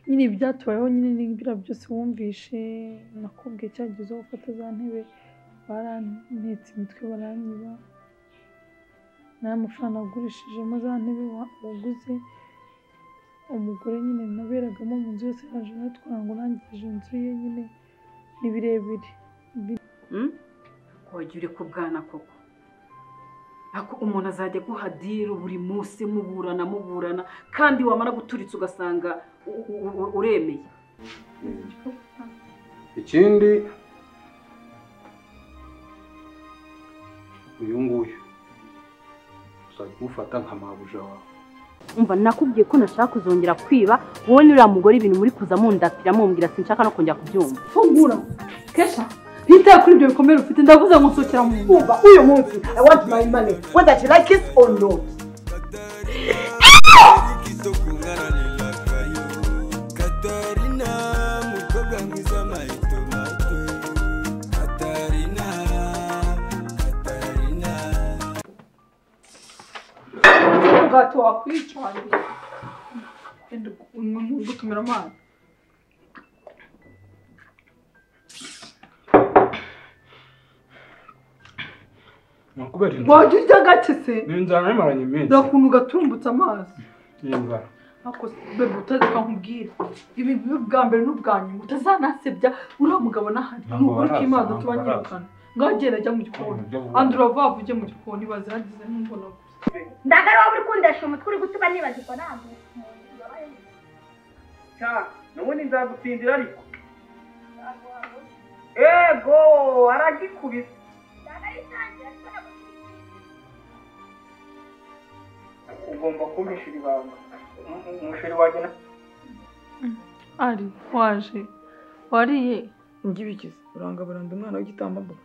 nyine ibyatubayeho nyine biriya byose wumvishe nakubwiye cyagize aho ufata za ntebe barantetse imitwe baranyiba nta mafaranga wagurishijemo za ntebe waguze umugore nyine naberagamo mu nzu yose yaje aratwara ngo urangije inzu ye nyine ni birebire wogere ku bwana koko ako umuntu azajya aguha diro buri munsi muburana muburana kandi wamara guturitsa ugasanga uremeye ikindi uyu nguyu uzajya umufata nka mabuja wawe umva nakubwiye ko nashaka kuzongera kwiba wowe n'uriya mugore ibintu muri kuza mundapira mumbwira sinshaka no kongera kubyumva fungura kesha ntitaye kuri ibyo bikomere ufite ndavuze ngo nsukira mu nzu Umva uyu munsi I want my money whether she like it or not. umugati wakwicanye wenda gutumira amazi ni ukubera inzara wajya urya gake se ni inzara imaranye iminsi nta kuntu gatumbutse amazi ni inzara ariko bebe utareka nkubwire ibi bibe ubwa mbere n'ubwa nyuma utazanasebya uriya mugabo n'ahandi Ntabwo nubwo uri kimazi baraza, tuba ntabwo nyirukana ngaho genda ajya mu gikoni andi uravavu ujye mu gikoni bazirangize n'umbono ndagara wowe uri kundesha umutwe uri gutuba nibaza uko ntabwo cya nubundi nzagutsindira ariko ego aragikubise ugomba kumpisha ibanga umusheri wagena ari waje wariye Ngibikize uranga buranda umwana w'igitambambuga.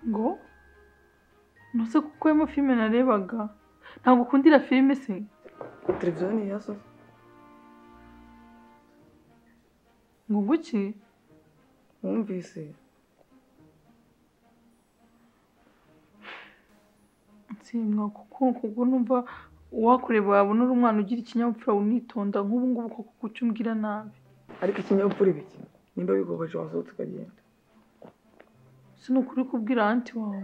ngo ntuse kuko emo filime narebaga ntabwo ukundira filime se Televiziyo ni iya so. ngo guki Wumvise nsimwa kuko kuko numva uwakureba wabona uri umwana ugira ikinyabupfura unitonda nk'ubu ngubu kuko kuki umbwira nabi ariko ikinyabupfura ibiki nimba bigubaje wasohotse ukagenda. si ni ukuri kubwira anti wawe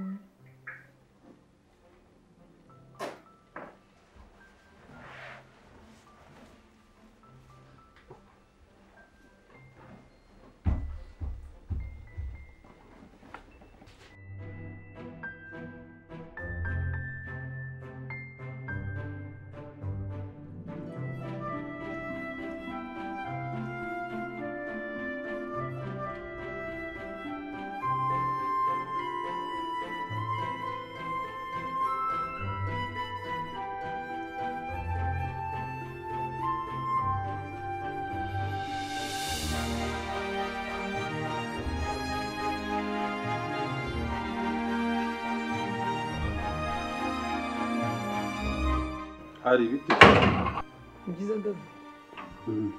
hari ibiti Ni byiza David Mhm.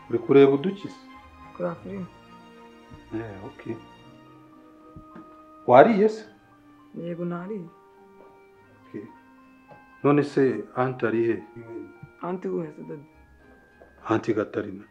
uri kureba udukiza kureba filime. Eh, okay. wariye se Yego nariye. Okay. none se anti ari he Anti we se David. anti gatarina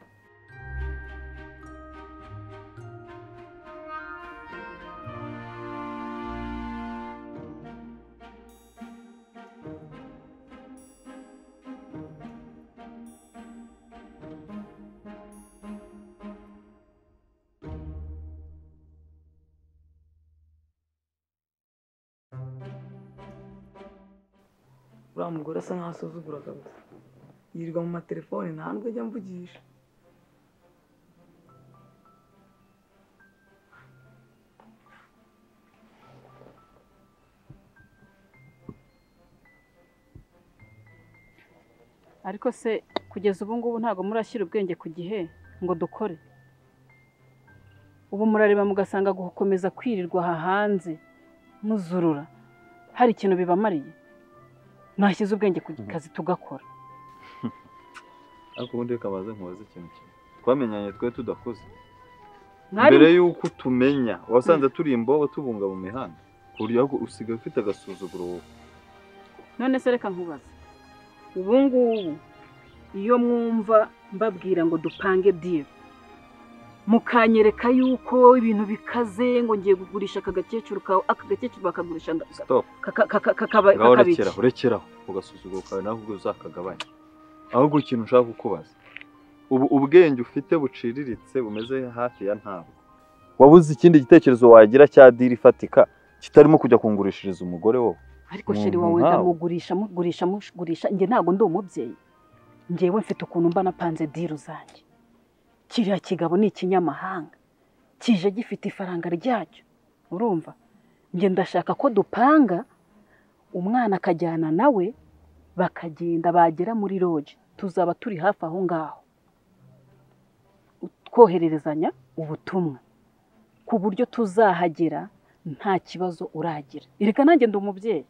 Uriya mugore asa nkaho asuzugura kabisa. Yirirwa mu matelefone nta n'ubwo ajya amvugisha. ariko se kugeza ubu ngubu ntabwo murashyira ubwenge ku gihe ngo dukore ubu murareba mugasanga gukomeza kwirirwa aha hanze muzurura hari ikintu bibamariye mwashyize ubwenge ku kazi tugakora ariko ubundi reka baze nkubaze ikintu kimwe twamenyanye twe tudakoze mwari mbere y'uko utumenya wasanze turi imbobo tubunga mu mihanda ku buryo ahubwo usigaye ufite agasuzuguro wowe none se reka nkubaze ubu ngubu iyo mwumva mbabwira ngo dupange diri mukanyereka yuko ibintu bikaze ngo ngiye kugurisha aka gakecuru kawe aka gakecuru bakagurisha nda- stop kaka- kaka- kakaba- ngaho kakabiki rekeraho rekeraho ugasuzugura kawe nawe ubwo uzakagabanya ahubwo ikintu ushaka kukubaza ubu ubwenge ufite buciriritse bumeze hafi ya ntabwo wabuze ikindi gitekerezo wagira cya diri ifatika kitarimo kujya kungurishiriza umugore wowe ariko sheri wawe Umuntu nkawe. ndamugurisha mugurisha mugurisha njye ntabwo ndi umubyeyi njyewe mfite ukuntu mba napanze diru zanjye kiriya kigabo ni ikinyamahanga kije gifite ifaranga ryacyo urumva njye ndashaka ko dupanga umwana akajyana nawe bakagenda bagera muri roge tuzaba turi hafi aho ngaho twohererezanya ubutumwa ku buryo tuzahagera nta kibazo uragira erega nanjye ndi umubyeyi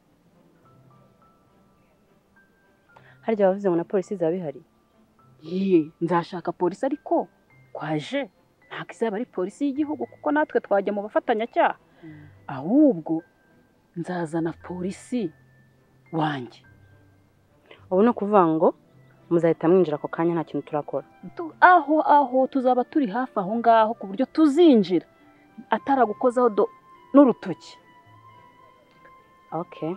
harya wavuze ngo na polisi zaba bihari Ye, nzashaka polisi ariko kwaje ntabwo izaba ari polisi y'igihugu kuko natwe twajya mu bafatanyacyaha ahubwo nzazana polisi wanjye ubu ni ukuvuga ngo muzahita mwinjira ako kanya nta kintu turakora Tu- aho aho tuzaba turi hafi aho ngaho ku buryo tuzinjira ataragukozaho do- n'urutoki oke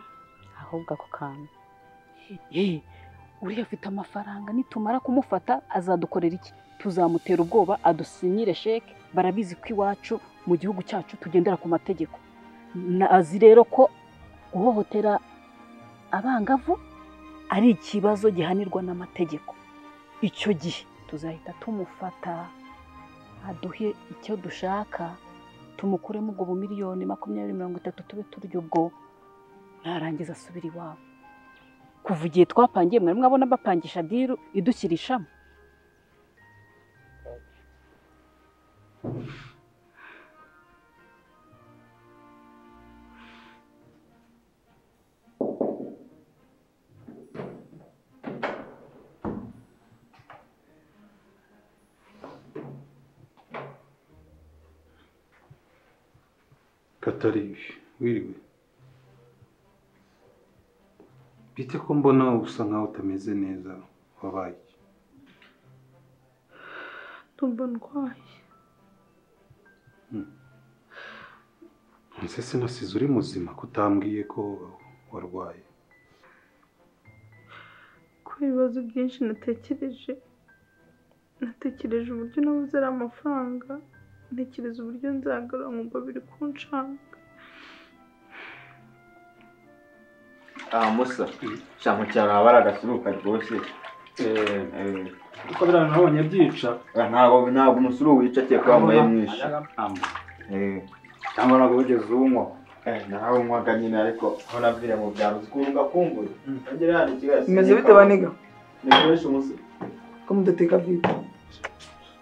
ahubwo ako kantu Ye, uriya afite amafaranga nitumara kumufata azadukorera iki tuzamutera ubwoba adusinyire sheke barabizi ko iwacu mu gihugu cyacu tugendera ku mategeko Na- azi rero ko guhohotera abangavu ari ikibazo gihanirwa n'amategeko icyo gihe tuzahita tumufata aduhe icyo dushaka tumukuremo ubwo bumiliyoni makumyabiri mirongo itatu tube turya ubwo narangiza asubire iwabo kuva igihe twapangiye mwari mwabona bapangisha diru idushyirishamo kataribi wiriwe bite ko mbona usa nkaho utameze neza wabaye iki? ndumva ndwaye Nsese nasize uri muzima ko utambwiye ko warwaye kubera ibibazo byinshi natekereje natekereje uburyo nabuze ari amafaranga ntekereza uburyo nzagarura nkumva biri kunshanga aha musa cyangwa cyane aba ari agasuruka rwose uko biriya nabonye byica ntabwo ntabwo umusuru wica cyane wambaye mwinshi Eh, cyangwa ntabwo wigeze uwunywa Eh, nawe unywaga nyine ariko aho navuye mu byaro zikunga kungura nongera hano ikigali bimeze bite baniga nikoresha umusuru ko mudateka bwite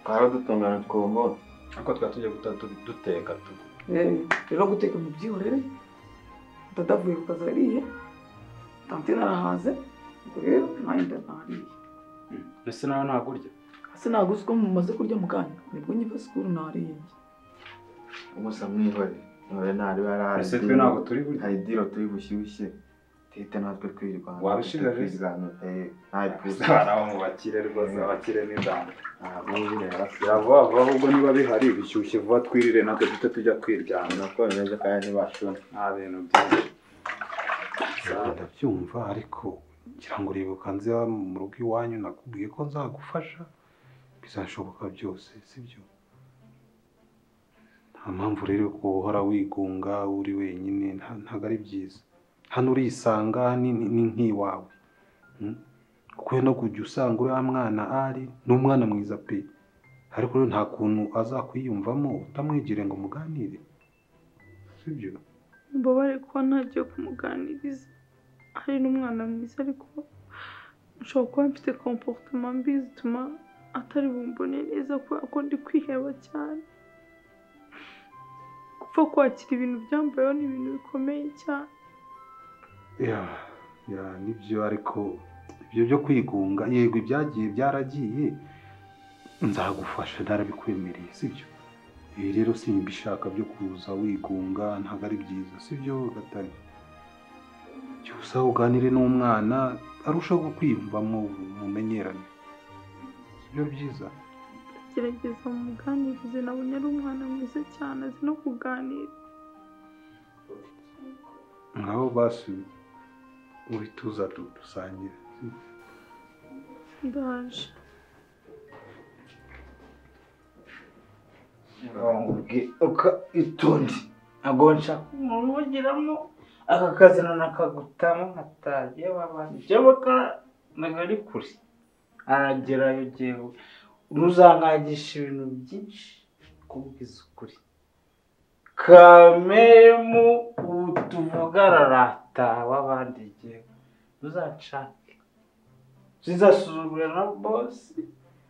twaradutungana twongora ariko twari tugiye guta tu- duteka tu Eh, rero guteka mu byihorere dada avuye ku kazi ariye tante narahaze ubwo rero nanjye ndanariye ese nawe ntabwo urya hasi naguze uko mumaze kurya mu kanya nibwo nyiva sikuru nariye umusa mwihorere none ntari barahari ese twe ntabwo turi burya hari diro turi bushyushye tuhite natwe twirwanya Wabishigaje? twirwanya eh ntayo abana bo mu bakire rwose abakire n'indamba ntabwo nyine hasi vuba vuba ahubwo niba bihari bishyushye vuba twirire natwe duhite tujya kwiryana nuko bimeze kandi ntibashona nta bintu byinshi ndabyumva ariko ngira ngo uribuka nze mu rugo iwanyu nakubwiye ko nzagufasha bizashoboka byose sibyo nta mpamvu rero yo guhora wigunga uri wenyine nta- ntabwo ari byiza hano urisanga ni ni- ni nk'iwawe mm? ukwiye no kujya usanga uriya mwana ari ni umwana mwiza pe ariko rero nta kuntu azakwiyumvamo utamwegere ngo muganire sibyo mbabare kuba ntagiye kumuganiriza ari n'umwana mwiza ariko nshobora kuba mfite komporutoma mbi zituma atari bumbone neza kubera ko ndi kwiheba cyane gupfa kwakira ibintu byambayeho ni ibintu bikomeye cyane ya ya nibyo ariko ibyo byo kwigunga yego ibyagiye byaragiye nzagufasha narabikwemereye sibyo ibi rero simbishaka byo kuza wigunga ntabwo ari byiza sibyo gatare jya usa uganire n'umwana arushaho kwiyumva mu mumenyerane byo byiza gerageza mumuganirize nabonye ari umwana mwiza cyane azi no kuganira nkabo basuye uri tuza du- dusangire ndaje ubwe uka itundi ntabwo nshaka umuntu ubugiramo aka kazi nanakagutamo nkatajya wabana ibyabaga ntabwo ari kure aragerayo jyewe ntuzankagisha ibintu byinshi kubwiza ukuri kamemu ubu tuvuga ararata w'abandi jyewe ntuzacake zizasuzugura na bosi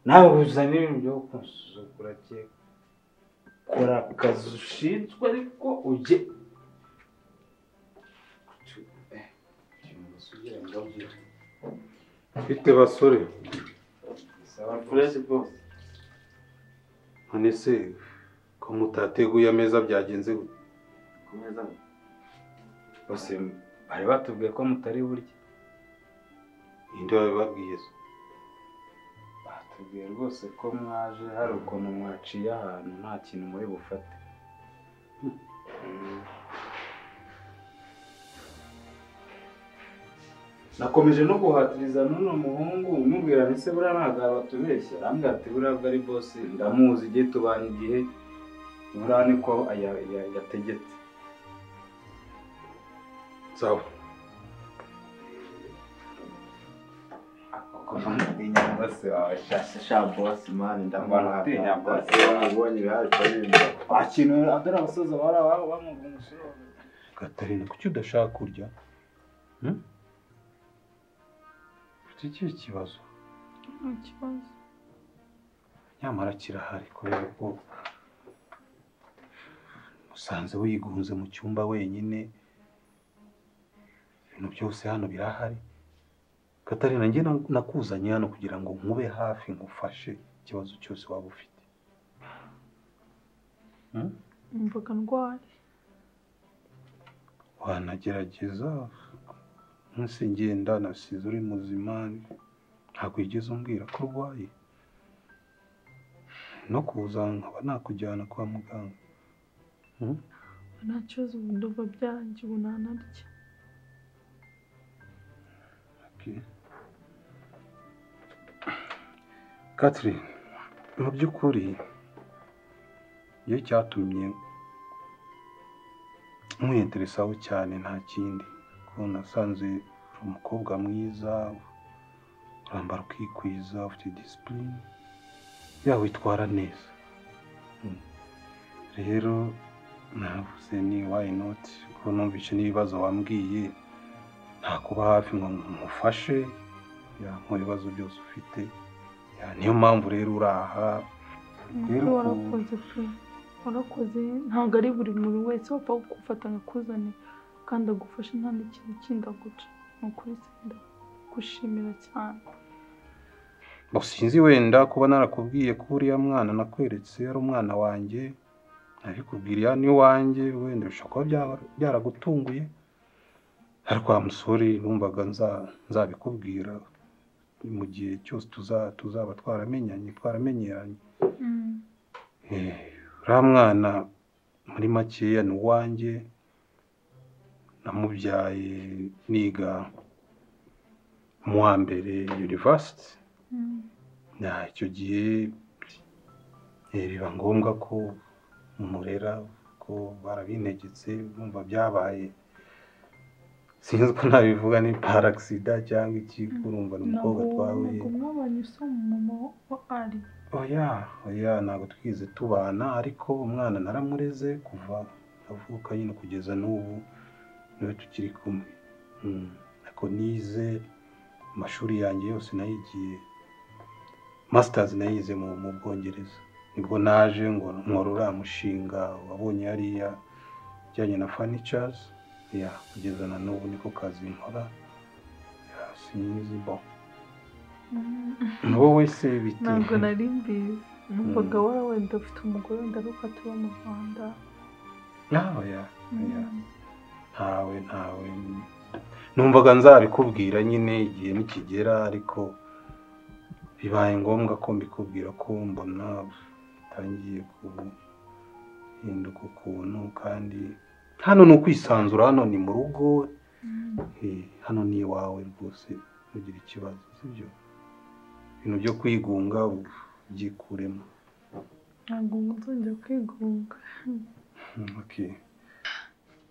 nawe uzana ibintu byo kunsuzugura jyewe kora akazi ushinzwe ariko ujye mfite basore furesi bose none se ko mutateguye ameza byagenze gute ku meza bose bari batubwiye ko mutari burya ninde wabibabwiye se batubwiye rwose ko mwaje hari ukuntu mwaciye ahantu nta kintu muri bufate nakomeje no guhatiriza n'uno muhungu umubwira nti se buriya ntabwo abatubeshya arambwira ati buriya bwo ari bose ndamuzi igihe tubanye igihe buriya niko aya- ya- yategetse sawa akamutinya bose wabashashe sha bosi mani ndamutinya bosi ubonye bihari akintu adore abasoza bara bamuga umusoro gatarina kuki udashaka kurya Hmm? ufite ikihe kibazo nta kibazo nyamara kirahari kubera ko usanze wigunze mu cyumba wenyine ibintu byose hano birahari katarina njye na- nakuzanye hano kugira ngo nkube hafi ngufashe ikibazo cyose waba ufite Hmm? numvaga ndwaye wanagerageza munsi ngenda nasize uri muzima ntabwo wigeze umbwira ko urwaye no kuza nkaba nakujyana kwa muganga nta kibazo ubu ndumva byanjye ubu ntanarya Okay. Catherine, mu by'ukuri iyo cyatumye nkwiyeteresaho cyane nta kindi ko nasanze uri umukobwa mwiza urambara ukikwiza ufite disipurine yawe witwara neza Mm. rero navuze ni wayi noti kuko numvise n'ibibazo wambwiye nta kuba hafi ngo mufashe ya mu bibazo byose ufite ya niyo mpamvu rero uri aha Nukuri warakoze pe warakoze ntabwo ari buri muntu wese wapfa gufata akakuzanira kandi agufashe nta n'ikintu kindi aguca ni ukuri se ndagushimira cyane ngo sinzi wenda kuba narakubwiye ko uriya mwana nakweretse ari umwana wanjye nabikubwiriya ni wanjye wenda bishobora kuba byaba- byaragutunguye ariko wa musore numvaga nza- nzabikubwira mu gihe cyose tuza- tuzaba twaramenyanye twaramenyeranye Eh, uriya mwana muri makeya ni uwanjye namubyaye niga mu wa mbere yunivasiti na icyo gihe eh, biba ngombwa ko murera ko barabintegetse bumva byabaye sinzi ko nabivuga ni paragisida cyangwa iki kurumva ni umukobwa twahuye ntabwo mwabanye usoma umumama wa ari oya oya ntabwo twize tubana ariko umwana naramureze kuva avuka nyine kugeza n'ubu niwe tukiri kumwe Mm. ariko nize amashuri yanjye yose nayigiye masitazi nayize mu mu bwongereza nibwo naje ngo nkora uriya mushinga wabonye hariya ujyanye na fanicazi ya kugeza na n'ubu niko kazi nkora Ya, sinzi bo wowe se biti ntabwo nari mbizi numvaga wowe wenda ufite umugore wenda aruko tuba mu rwanda Nawe ya, ya. ntawe ntawe numvaga nzabikubwira nyine igihe nikigera ariko bibaye ngombwa ko mbikubwira ko mbona bitangiye guhinduka ukuntu kandi hano ni ukwisanzura hano ni mu rugo eh, hano ni iwawe rwose ntugira ikibazo sibyo ibintu byo kwigunga byikuremo ntabwo muzajya kwigunga okay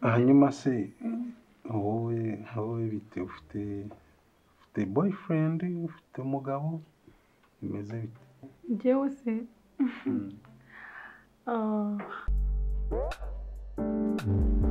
hanyuma se wowe wowe bite ufite ufite boyfriend ufite umugabo bimeze bite njyewe se ah.